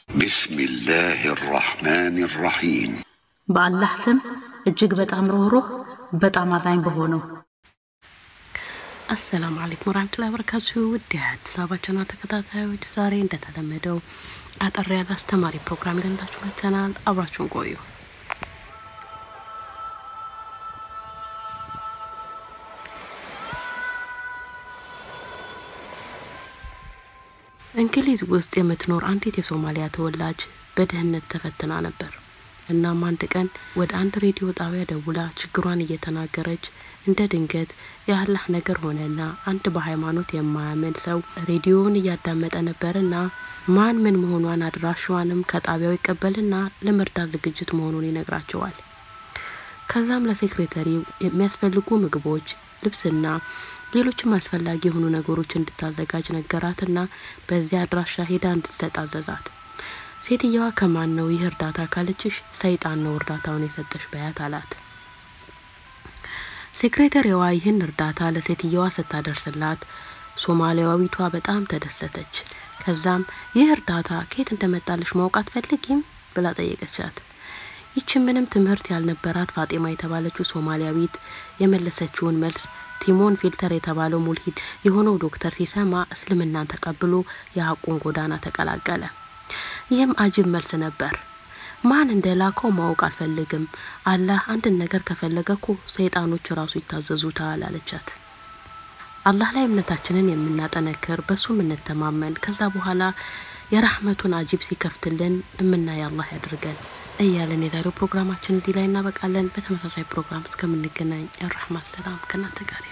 بسم الله الرحمن الرحيم በአላህ ስም እጅግ በጣም ሩህሩህ በጣም አዛኝ በሆነው አሰላሙ አለይኩም ወራህመቱላሂ ወበረካቱ። ውድ የአዲስ አበባ ቻናል ተከታታዮች ዛሬ እንደተለመደው አጠር ያለ አስተማሪ ፕሮግራም ይዘንላችሁ መጥተናል። አብራችሁን ቆዩ። እንግሊዝ ውስጥ የምትኖር አንዲት የሶማሊያ ተወላጅ በድህነት ተፈትና ነበር። እናም አንድ ቀን ወደ አንድ ሬዲዮ ጣቢያ ደውላ ችግሯን እየተናገረች እንደ ድንገት የአላህ ነገር ሆነና አንድ በሃይማኖት የማያምን ሰው ሬዲዮውን እያዳመጠ ነበርና ማን ምን መሆኗን አድራሻዋንም ከጣቢያው ይቀበልና ለመርዳት ዝግጅት መሆኑን ይነግራቸዋል። ከዛም ለሴክሬተሪው የሚያስፈልጉ ምግቦች፣ ልብስና ሌሎችም አስፈላጊ የሆኑ ነገሮች እንድታዘጋጅ ነገራትና በዚያ አድራሻ ሄዳ እንድትሰጥ አዘዛት። ሴትየዋ ከማን ነው ይህ እርዳታ ካለችሽ ሰይጣን ነው እርዳታውን የሰጠሽ በያት አላት። ሴክሬተሪዋ ይህን እርዳታ ለሴትየዋ ስታደርስላት ሶማሊያዊቷ በጣም ተደሰተች። ከዛም ይህ እርዳታ ከየት እንደመጣልሽ ማወቅ አትፈልጊም ብላ ጠየቀቻት። ይቺ ምንም ትምህርት ያልነበራት ፋጤማ የተባለችው ሶማሊያዊት የመለሰችውን መልስ ቲሞን ፊልተር የተባለው ሙልሂድ የሆነው ዶክተር ሲሰማ እስልምናን ተቀብሎ የሀቁን ጎዳና ተቀላቀለ። ይህም አጅብ መልስ ነበር። ማን እንደ ላከው ማወቅ አልፈልግም። አላህ አንድን ነገር ከፈለገ እኮ ሰይጣኖች ራሱ ይታዘዙታል አለቻት። አላህ ላይ እምነታችንን የምናጠነክር በሱ የምንተማመን ከዛ በኋላ የራህመቱን አጂብ ሲከፍትልን እምናይ አላህ ያድርገን እያለን የዛሬው ፕሮግራማችን እዚህ ላይ እናበቃለን። በተመሳሳይ ፕሮግራም እስከምንገናኝ የራህማት ሰላም ከእናንተ ጋር